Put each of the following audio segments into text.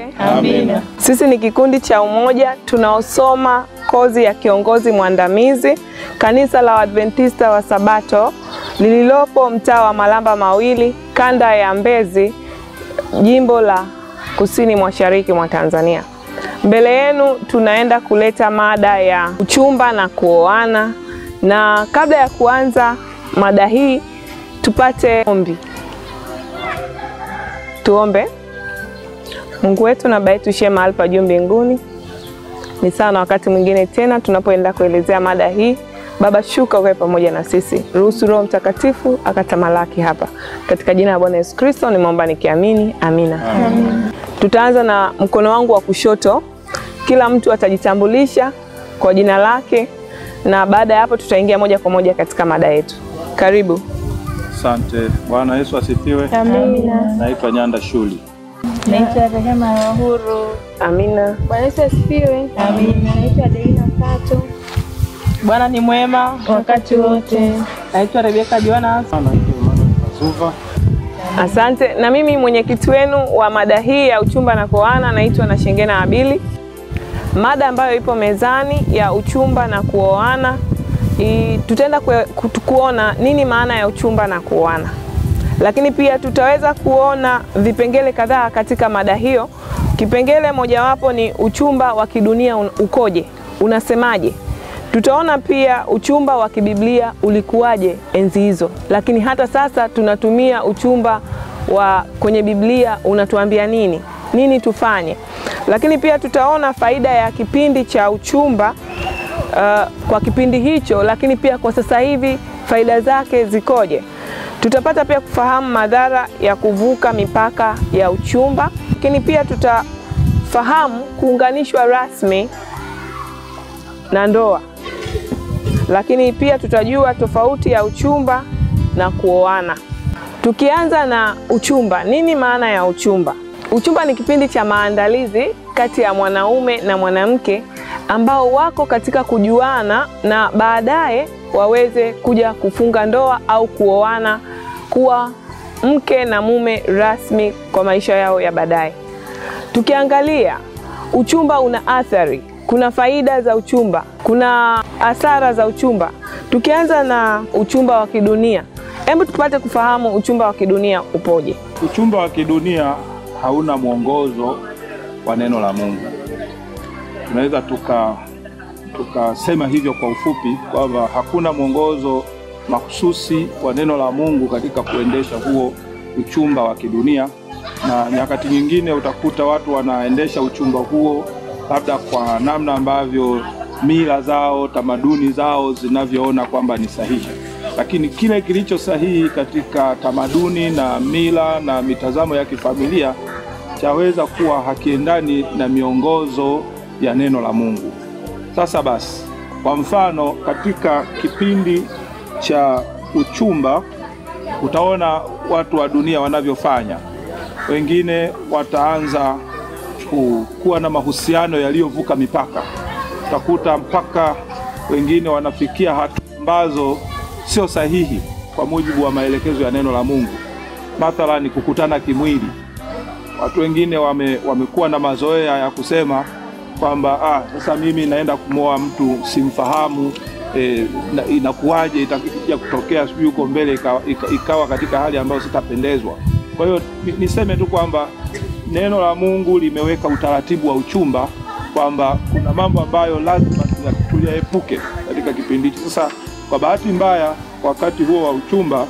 asifiwe. Amina. Sisi ni kikundi cha Umoja tunaosoma kozi ya kiongozi mwandamizi kanisa la Waadventista wa Sabato lililopo mtaa wa Malamba Mawili, kanda ya Mbezi, jimbo la kusini mashariki mwa Tanzania. Mbele yenu tunaenda kuleta mada ya uchumba na kuoana, na kabla ya kuanza mada hii tupate ombi. Tuombe. Mungu wetu na Baba yetu ishie mahali pa juu mbinguni, ni sawa na wakati mwingine tena tunapoenda kuelezea mada hii. Baba, shuka ukae pamoja na sisi, ruhusu Roho Mtakatifu akatamalaki hapa, katika jina la Bwana Yesu Kristo nimeomba nikiamini, amina. Tutaanza na mkono wangu wa kushoto, kila mtu atajitambulisha kwa jina lake, na baada ya hapo tutaingia moja kwa moja katika mada yetu. Karibu. Asante. Bwana Yesu asifiwe. Amina. Naitwa Nyanda Shuli. Naitwa Rehema ya Uhuru. Amina. Bwana Yesu asifiwe. Amina. Naitwa Adelina Kato. Bwana ni mwema Wakati wote. Naitwa Rebeka Jonas. Naitwa Emmanuel Mazuva. Asante. Na mimi mwenyekiti wenu wa mada hii ya uchumba na kuoana naitwa Nashengena Abili. Mada ambayo ipo mezani ya uchumba na kuoana, i- tutaenda kue- kutu- kuona nini maana ya uchumba na kuoana, lakini pia tutaweza kuona vipengele kadhaa katika mada hiyo. Kipengele mojawapo ni uchumba wa kidunia un- ukoje, unasemaje? Tutaona pia uchumba wa kibiblia ulikuwaje enzi hizo, lakini hata sasa tunatumia uchumba wa kwenye Biblia unatuambia nini, nini tufanye. Lakini pia tutaona faida ya kipindi cha uchumba uh, kwa kipindi hicho, lakini pia kwa sasa hivi faida zake zikoje. Tutapata pia kufahamu madhara ya kuvuka mipaka ya uchumba, lakini pia tutafahamu kuunganishwa rasmi na ndoa lakini pia tutajua tofauti ya uchumba na kuoana. Tukianza na uchumba, nini maana ya uchumba? Uchumba ni kipindi cha maandalizi kati ya mwanaume na mwanamke ambao wako katika kujuana na baadaye waweze kuja kufunga ndoa au kuoana kuwa mke na mume rasmi kwa maisha yao ya baadaye. Tukiangalia uchumba una athari, kuna faida za uchumba, kuna hasara za uchumba. Tukianza na uchumba wa kidunia, hebu tupate kufahamu uchumba wa kidunia upoje. Uchumba wa kidunia hauna mwongozo wa neno la Mungu. Tunaweza tuka tukasema hivyo kwa ufupi kwamba hakuna mwongozo mahususi wa neno la Mungu katika kuendesha huo uchumba wa kidunia, na nyakati nyingine utakuta watu wanaendesha uchumba huo labda kwa namna ambavyo mila zao, tamaduni zao zinavyoona kwamba ni sahihi, lakini kile kilicho sahihi katika tamaduni na mila na mitazamo ya kifamilia chaweza kuwa hakiendani na miongozo ya neno la Mungu. Sasa basi, kwa mfano, katika kipindi cha uchumba utaona watu wa dunia wanavyofanya. Wengine wataanza ku- kuwa na mahusiano yaliyovuka mipaka, utakuta mpaka wengine wanafikia hatua ambazo sio sahihi kwa mujibu wa maelekezo ya neno la Mungu, mathalani kukutana kimwili. Watu wengine wame, wamekuwa na mazoea ya kusema kwamba ah, sasa mimi naenda kumwoa mtu simfahamu, eh, na- inakuwaje itakuja kutokea sijui huko mbele ikawa, ika- ikawa katika hali ambayo sitapendezwa. Kwa hiyo ni- niseme tu kwamba neno la Mungu limeweka utaratibu wa uchumba kwamba kuna mambo ambayo lazima tuya- tuyaepuke katika kipindi hichi. Sasa kwa bahati mbaya, wakati huo wa uchumba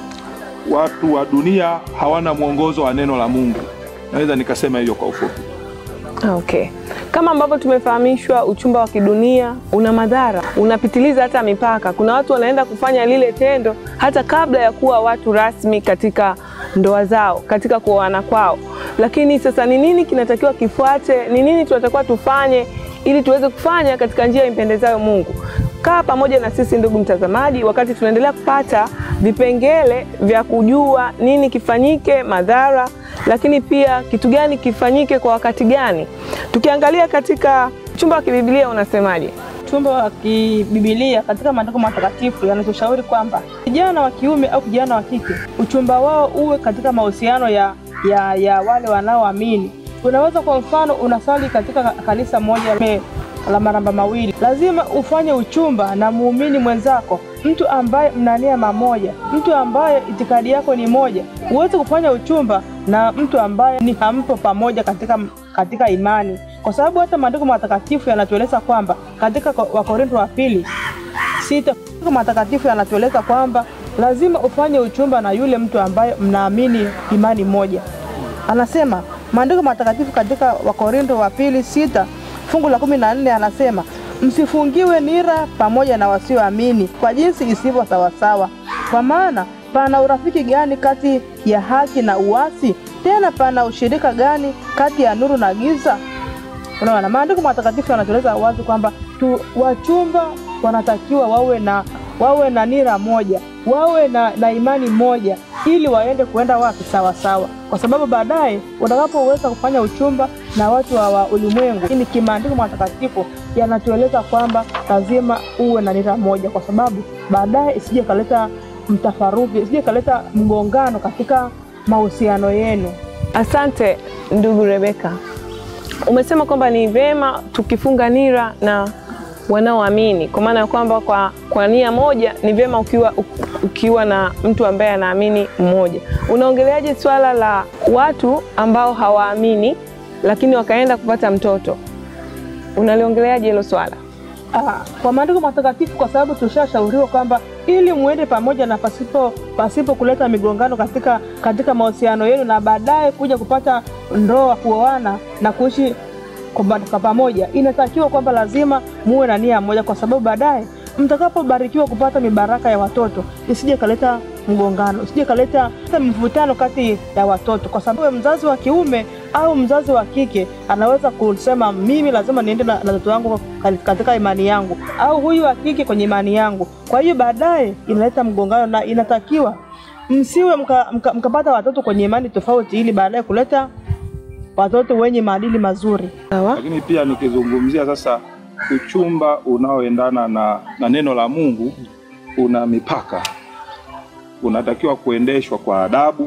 watu wa dunia hawana mwongozo wa neno la Mungu. Naweza nikasema hivyo kwa ufupi. Okay. Kama ambavyo tumefahamishwa, uchumba wa kidunia una madhara, unapitiliza hata mipaka. Kuna watu wanaenda kufanya lile tendo hata kabla ya kuwa watu rasmi katika ndoa zao, katika kuoana kwao. Lakini sasa ni nini kinatakiwa kifuate? Ni nini tunatakiwa tufanye ili tuweze kufanya katika njia impendezayo Mungu? Kaa pamoja na sisi ndugu mtazamaji, wakati tunaendelea kupata vipengele vya kujua nini kifanyike, madhara, lakini pia kitu gani kifanyike kwa wakati gani. Tukiangalia katika uchumba wa kibibilia unasemaje? Uchumba wa kibibilia katika maandiko matakatifu yanatushauri kwamba kijana wa kiume au kijana wa kike uchumba wao uwe katika mahusiano ya, ya, ya wale wanaoamini Unaweza kwa mfano unasali katika kanisa moja me- la maramba mawili, lazima ufanye uchumba na muumini mwenzako, mtu ambaye mna nia mamoja, mtu ambaye itikadi yako ni moja. Huwezi kufanya uchumba na mtu ambaye ni hampo pamoja katika, katika imani, kwa sababu hata maandiko matakatifu yanatueleza kwamba katika Ko- Wakorintho wa pili sita maandiko matakatifu yanatueleza kwamba lazima ufanye uchumba na yule mtu ambaye mnaamini imani moja. Anasema maandiko matakatifu katika Wakorintho wa pili sita fungu la kumi na nne anasema msifungiwe nira pamoja na wasioamini kwa jinsi isivyo sawasawa, kwa maana pana urafiki gani kati ya haki na uasi? Tena pana ushirika gani kati ya nuru na giza? Unaona, maandiko matakatifu yanatueleza wazi kwamba tu wachumba wanatakiwa wawe na wawe na nira moja, wawe na, na imani moja, ili waende kuenda wapi sawa sawa, kwa sababu baadaye utakapoweza kufanya uchumba na watu wa, wa ulimwengu, lakini kimaandiko matakatifu yanatueleza kwamba lazima uwe na nira moja, kwa sababu baadaye isije kaleta mtafaruki, isije kaleta mgongano katika mahusiano yenu. Asante ndugu Rebeka, umesema kwamba ni vyema tukifunga nira na wanaoamini, kwa maana ya kwamba kwa, kwa nia moja ni vyema ukiwa, ukiwa na mtu ambaye anaamini mmoja. Unaongeleaje swala la watu ambao hawaamini lakini wakaenda kupata mtoto? Unaliongeleaje hilo swala? Ah, kwa maandiko matakatifu, kwa sababu tushashauriwa kwamba ili muende pamoja na pasipo pasipo kuleta migongano katika katika mahusiano yenu, na baadaye kuja kupata ndoa, kuoana na kuishi kwa ba- kwa pamoja, inatakiwa kwamba lazima muwe na nia moja, kwa sababu baadaye mtakapobarikiwa kupata mibaraka ya watoto isije kaleta mgongano, isije kaleta mvutano kati ya watoto, kwa sababu mzazi wa kiume au mzazi wa kike anaweza kusema mimi lazima niende na na watoto wangu katika imani yangu, au huyu wa kike kwenye imani yangu. Kwa hiyo baadaye inaleta mgongano, na inatakiwa msiwe mkapata mka, mkapata watoto kwenye imani tofauti, ili baadaye kuleta watoto wenye maadili mazuri. Sawa. Lakini pia nikizungumzia sasa uchumba unaoendana na, na neno la Mungu una mipaka, unatakiwa kuendeshwa kwa adabu,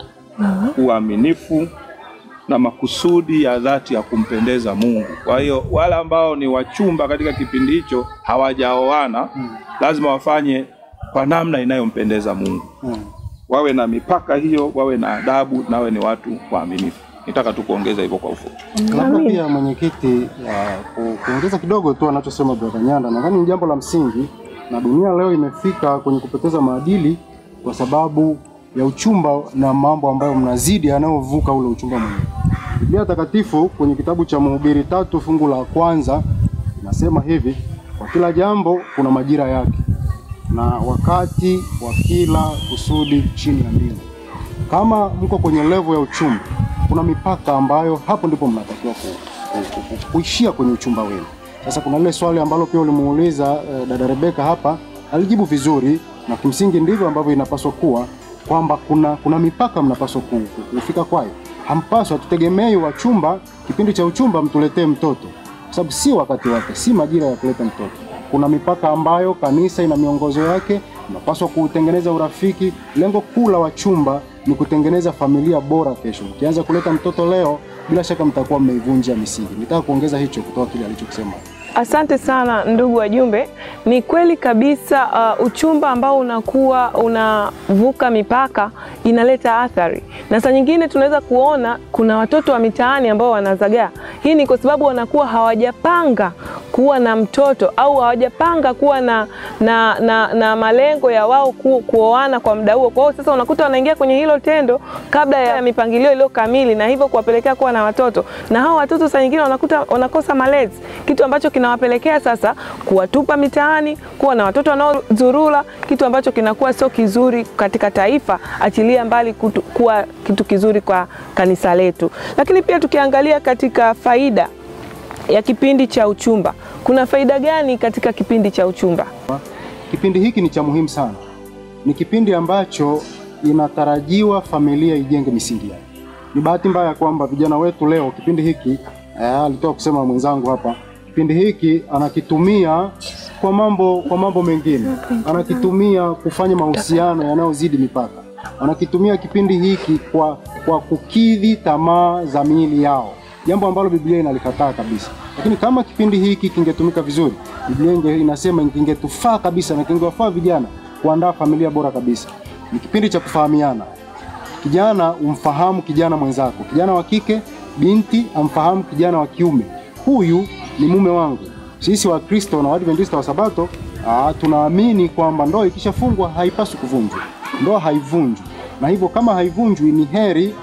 uaminifu na makusudi ya dhati ya kumpendeza Mungu. Kwa hiyo wale ambao ni wachumba katika kipindi hicho hawajaoana, lazima wafanye kwa namna inayompendeza Mungu, wawe na mipaka hiyo, wawe na adabu, nawe ni watu waaminifu. Nitaka tu kuongeza hivyo kwa ufupi. Labda pia mwenyekiti, uh, ku- kuongeza kidogo tu anachosema brother Nyanda, nadhani ni jambo la msingi, na dunia leo imefika kwenye kupoteza maadili kwa sababu ya uchumba na mambo ambayo mnazidi yanayovuka ule uchumba mwenyewe. Biblia Takatifu kwenye kitabu cha Mhubiri tatu fungu la kwanza inasema hivi, kwa kila jambo kuna majira yake na wakati wa kila kusudi chini ya mbingu. Kama mko kwenye levo ya uchumba, kuna mipaka ambayo hapo ndipo mnatakiwa ku, ku, ku, ku, kuishia kwenye uchumba wenu. Sasa kuna lile swali ambalo pia ulimuuliza eh, dada Rebeka hapa, alijibu vizuri, na kimsingi ndivyo ambavyo inapaswa kuwa kwamba kuna, kuna mipaka mnapaswa ku- ku- kufika kwayo. Hampaswa tutegemei wachumba kipindi cha uchumba mtuletee mtoto, kwa sababu si wakati wake, si majira ya kuleta mtoto. Kuna mipaka ambayo kanisa ina miongozo yake, mnapaswa kutengeneza urafiki. Lengo kuu la wachumba ni kutengeneza familia bora kesho. Mkianza kuleta mtoto leo, bila shaka mtakuwa mmeivunja misingi. Nitaka kuongeza hicho kutoka kile alichokisema. Asante sana ndugu wajumbe. Ni kweli kabisa, uh, uchumba ambao unakuwa unavuka mipaka inaleta athari, na saa nyingine tunaweza kuona kuna watoto wa mitaani ambao wanazagaa. Hii ni kwa sababu wanakuwa hawajapanga kuwa na mtoto au hawajapanga kuwa na, na, na, na malengo ya wao ku, kuoana kwa muda huo. Kwa hiyo sasa unakuta wanaingia kwenye hilo tendo kabla ya mipangilio iliyo kamili, na hivyo kuwapelekea kuwa na watoto, na hao watoto saa nyingine wanakuta wanakosa malezi, kitu ambacho kinawapelekea sasa kuwatupa mitaani, kuwa na watoto wanaozurula, kitu ambacho kinakuwa sio kizuri katika taifa, achilia mbali kutu, kuwa kitu kizuri kwa kanisa letu. Lakini pia tukiangalia katika faida ya kipindi cha uchumba, kuna faida gani katika kipindi cha uchumba? Kipindi hiki ni cha muhimu sana, ni kipindi ambacho inatarajiwa familia ijenge misingi yake. Ni bahati mbaya kwamba vijana wetu leo kipindi hiki eh, alitoka kusema mwenzangu hapa, kipindi hiki anakitumia kwa mambo kwa mambo mengine, anakitumia kufanya mahusiano yanayozidi mipaka, anakitumia kipindi hiki kwa kwa kukidhi tamaa za miili yao. jambo ambalo Biblia inalikataa kabisa. Lakini kama kipindi hiki kingetumika vizuri, Biblia inge- inasema kingetufaa kabisa na kingewafaa vijana kuandaa familia bora kabisa. Ni kipindi cha kufahamiana. Kijana umfahamu kijana mwenzako, kijana wa kike, binti amfahamu kijana wa kiume. Huyu ni mume wangu. Sisi Wakristo na Waadventista wa Sabato aa, tunaamini kwamba ndoa ikishafungwa haipaswi kuvunjwa. Ndoa haivunjwi, na hivyo kama haivunjwi, ni heri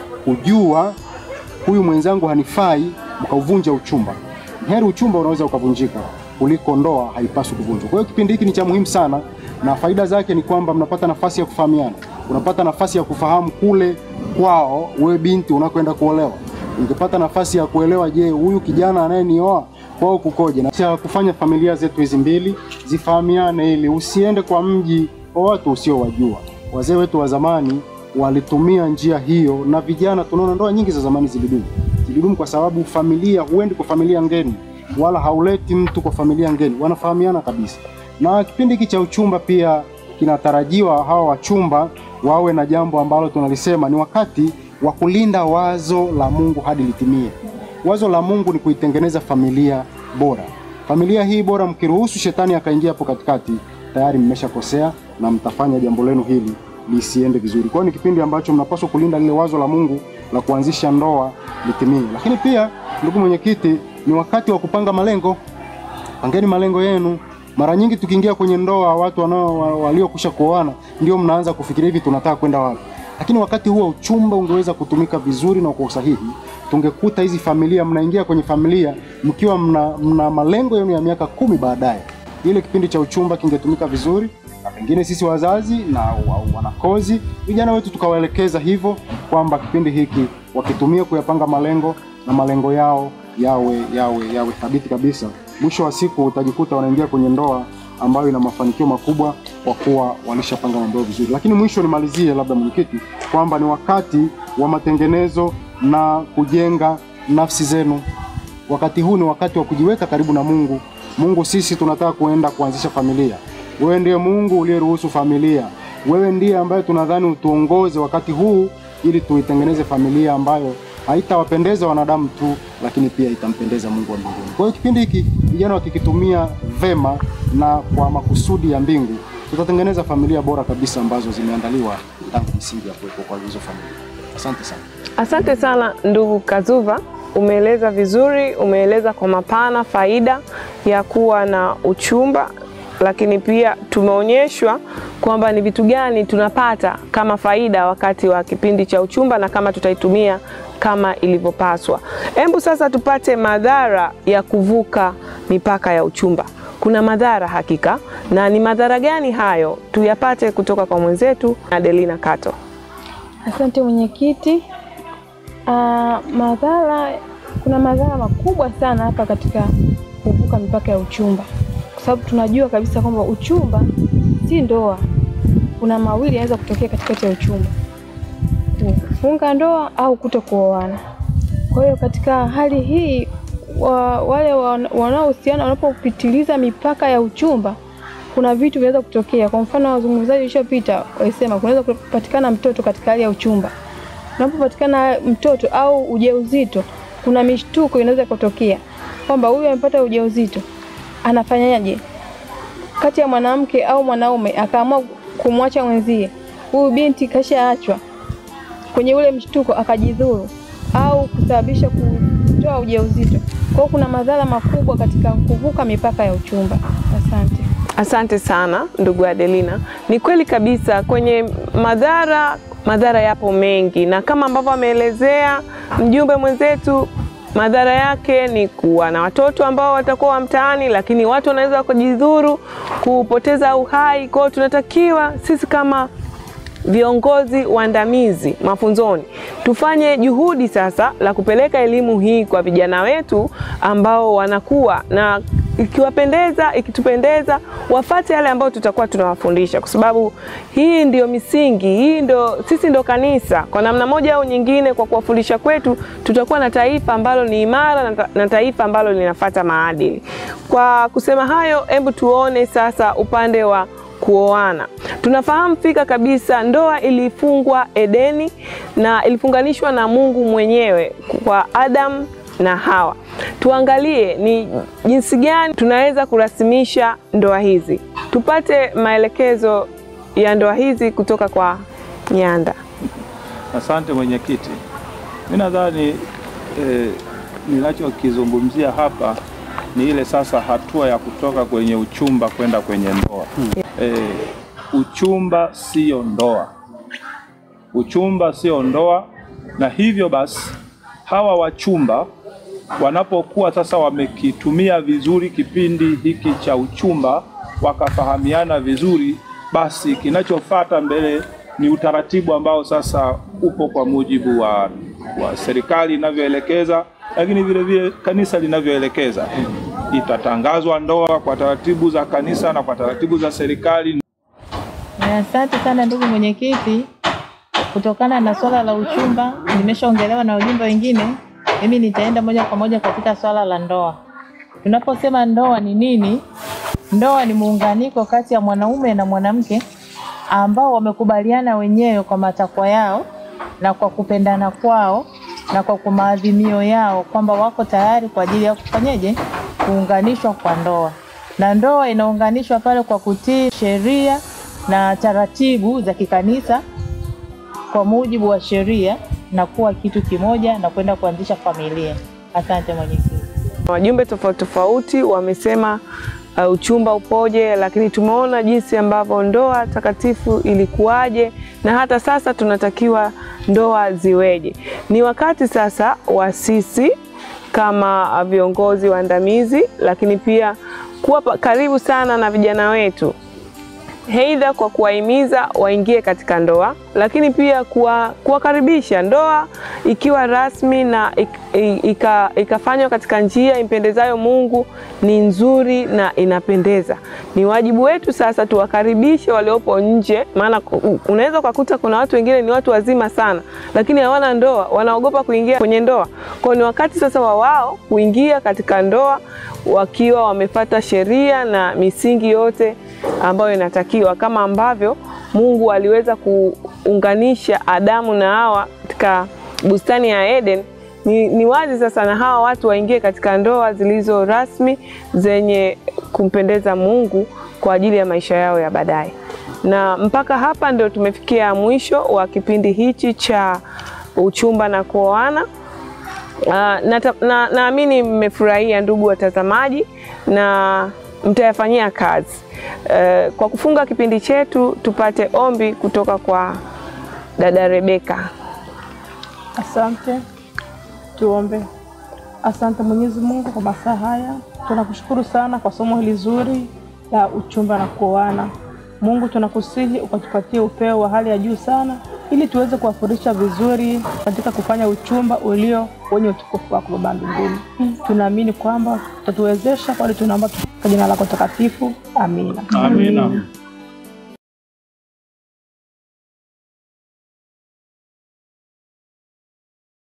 kujua huyu mwenzangu hanifai, mkauvunja uchumba. Ni heri uchumba unaweza ukavunjika kuliko ndoa haipaswi kuvunjwa. Kwa hiyo kipindi hiki ni cha muhimu sana, na faida zake ni kwamba mnapata nafasi ya kufahamiana, unapata nafasi ya kufahamu kule kwao, wewe binti unakwenda kuolewa, ungepata nafasi ya kuelewa, je, huyu kijana anayenioa kwao kukoje, na cha kufanya familia zetu hizi mbili zifahamiane, ili usiende kwa mji wa watu usiowajua. Wazee wetu wa zamani walitumia njia hiyo, na vijana tunaona ndoa nyingi za zamani zilidumu. Zilidumu kwa sababu familia, huendi kwa familia ngeni, wala hauleti mtu kwa familia ngeni, wanafahamiana kabisa. Na kipindi hiki cha uchumba pia kinatarajiwa hawa wachumba wawe na jambo ambalo tunalisema ni wakati wa kulinda wazo la Mungu hadi litimie. Wazo la Mungu ni kuitengeneza familia bora. Familia hii bora, mkiruhusu shetani akaingia hapo katikati, tayari mmeshakosea na mtafanya jambo lenu hili lisiende vizuri. Kwa hiyo ni kipindi ambacho mnapaswa kulinda lile wazo la Mungu la kuanzisha ndoa litimie. Lakini pia, ndugu mwenyekiti, ni wakati wa kupanga malengo. Pangeni malengo yenu. Mara nyingi tukiingia kwenye ndoa, watu wanao wa- waliokwisha kuoana ndio mnaanza kufikiria hivi, tunataka kwenda wapi? Lakini wakati huo uchumba ungeweza kutumika vizuri na kwa usahihi, tungekuta hizi familia, mnaingia kwenye familia mkiwa mna, mna malengo yenu ya miaka kumi baadaye. Ile kipindi cha uchumba kingetumika vizuri, na pengine sisi wazazi na wa- wanakozi, vijana wetu tukawaelekeza hivyo kwamba kipindi hiki wakitumia kuyapanga malengo na malengo yao yawe yawe yawe thabiti kabisa. Mwisho wa siku utajikuta wanaingia kwenye ndoa ambayo ina mafanikio makubwa kwa kuwa walishapanga mambo yao vizuri. Lakini mwisho nimalizie, labda mwenyekiti, kwamba ni wakati wa matengenezo na kujenga nafsi zenu. Wakati huu ni wakati wa kujiweka karibu na Mungu. Mungu, sisi tunataka kuenda kuanzisha familia. Wewe ndiye Mungu uliyeruhusu familia. Wewe ndiye ambaye tunadhani utuongoze wakati huu ili tuitengeneze familia ambayo haitawapendeza wanadamu tu, lakini pia itampendeza Mungu wa mbinguni. Kwa hiyo kipindi hiki vijana wakikitumia vema na kwa makusudi ya mbingu, tutatengeneza familia bora kabisa ambazo zimeandaliwa tangu misingi ya kuwepo kwa hizo familia. Asante sana. Asante sana ndugu Kazuva, umeeleza vizuri, umeeleza kwa mapana faida ya kuwa na uchumba, lakini pia tumeonyeshwa kwamba ni vitu gani tunapata kama faida wakati wa kipindi cha uchumba na kama tutaitumia kama ilivyopaswa. Hebu sasa tupate madhara ya kuvuka mipaka ya uchumba. Kuna madhara hakika, na ni madhara gani hayo? Tuyapate kutoka kwa mwenzetu Adelina Kato. Asante mwenyekiti. Ah, madhara, kuna madhara makubwa sana hapa katika kuvuka mipaka ya uchumba, kwa sababu tunajua kabisa kwamba uchumba si ndoa. Kuna mawili yanaweza kutokea katikati ya uchumba, kufunga ndoa au kuto kuoana. Kwa hiyo katika hali hii wa, wale wan- wanaohusiana wanapopitiliza mipaka ya uchumba kuna vitu vinaweza kutokea. Kwa mfano, wazungumzaji waliopita walisema kunaweza kupatikana mtoto katika hali ya uchumba. Unapopatikana mtoto au ujauzito, kuna mishtuko inaweza kutokea kwamba huyu amepata ujauzito, anafanyaje kati ya mwanamke au mwanaume akaamua kumwacha mwenzie, huyu binti kashaachwa kwenye ule mshtuko akajidhuru au kusababisha kutoa ujauzito. Kwa hiyo kuna madhara makubwa katika kuvuka mipaka ya uchumba. Asante. Asante sana ndugu Adelina. Ni kweli kabisa, kwenye madhara, madhara yapo mengi, na kama ambavyo ameelezea mjumbe mwenzetu, madhara yake ni kuwa na watoto ambao watakuwa wa mtaani, lakini watu wanaweza kujidhuru, kupoteza uhai. Kwa hiyo tunatakiwa sisi kama viongozi waandamizi mafunzoni tufanye juhudi sasa la kupeleka elimu hii kwa vijana wetu ambao wanakuwa na ikiwapendeza ikitupendeza wafate yale ambayo tutakuwa tunawafundisha, kwa sababu hii ndio misingi, hii ndio sisi ndio kanisa. Kwa namna moja au nyingine, kwa kuwafundisha kwetu, tutakuwa na taifa ambalo ni imara na ta- na taifa ambalo linafata maadili. Kwa kusema hayo, hebu tuone sasa upande wa kuoana. Tunafahamu fika kabisa ndoa ilifungwa Edeni na ilifunganishwa na Mungu mwenyewe kwa Adam na Hawa. Tuangalie ni jinsi gani tunaweza kurasimisha ndoa hizi, tupate maelekezo ya ndoa hizi kutoka kwa Nyanda. Asante mwenyekiti. Mimi nadhani eh, ninachokizungumzia hapa ni ile sasa hatua ya kutoka kwenye uchumba kwenda kwenye ndoa. Eh, uchumba sio ndoa, uchumba sio ndoa, na hivyo basi hawa wachumba wanapokuwa sasa wamekitumia vizuri kipindi hiki cha uchumba, wakafahamiana vizuri, basi kinachofuata mbele ni utaratibu ambao sasa upo kwa mujibu wa, wa serikali inavyoelekeza, lakini vile vile kanisa linavyoelekeza. Itatangazwa ndoa kwa taratibu za kanisa na kwa taratibu za serikali. Asante sana ndugu mwenyekiti. Kutokana na swala la uchumba nimeshaongelewa na wajumbe wengine, mimi nitaenda moja kwa moja katika swala la ndoa. Tunaposema ndoa ni nini? Ndoa ni muunganiko kati ya mwanaume na mwanamke ambao wamekubaliana wenyewe kwa matakwa yao na kwa kupendana kwao na kwa maadhimio yao kwamba wako tayari kwa ajili ya kufanyeje, kuunganishwa kwa ndoa. Na ndoa inaunganishwa pale kwa kutii sheria na taratibu za kikanisa kwa mujibu wa sheria na kuwa kitu kimoja na kwenda kuanzisha familia. Asante mwenyekiti. Wajumbe tofauti tofauti wamesema uh, uchumba upoje, lakini tumeona jinsi ambavyo ndoa takatifu ilikuwaje na hata sasa tunatakiwa ndoa ziweje. Ni wakati sasa wa sisi kama viongozi waandamizi, lakini pia kuwa pa- karibu sana na vijana wetu Aidha kwa kuwahimiza waingie katika ndoa, lakini pia kuwa- kuwakaribisha ndoa ikiwa rasmi na ik- i- ika- ikafanywa katika njia impendezayo Mungu ni nzuri na inapendeza. Ni wajibu wetu sasa tuwakaribishe waliopo nje, maana ku- unaweza ukakuta kuna watu wengine ni watu wazima sana, lakini hawana ndoa, wanaogopa kuingia kwenye ndoa. Kwa hiyo ni wakati sasa wa wao kuingia katika ndoa wakiwa wamefata sheria na misingi yote ambayo inatakiwa kama ambavyo Mungu aliweza kuunganisha Adamu na Hawa katika bustani ya Eden. Ni, ni wazi sasa na hawa watu waingie katika ndoa zilizo rasmi zenye kumpendeza Mungu kwa ajili ya maisha yao ya baadaye. Na mpaka hapa ndio tumefikia mwisho wa kipindi hichi cha uchumba na kuoana. Uh, nata- na- naamini mmefurahia ndugu watazamaji na mtayafanyia kazi. Uh, kwa kufunga kipindi chetu tupate ombi kutoka kwa dada Rebeka. Asante, tuombe. Asante Mwenyezi Mungu kwa masaa haya, tunakushukuru sana kwa somo hili zuri la uchumba na kuoana. Mungu, tunakusihi ukatupatie upeo wa hali ya juu sana, ili tuweze kuwafurisha vizuri katika kufanya uchumba ulio wenye utukufu wako Baba mbinguni. Tunaamini kwamba utatuwezesha, kwani tunaomba kwa jina lako takatifu, amina. Amina.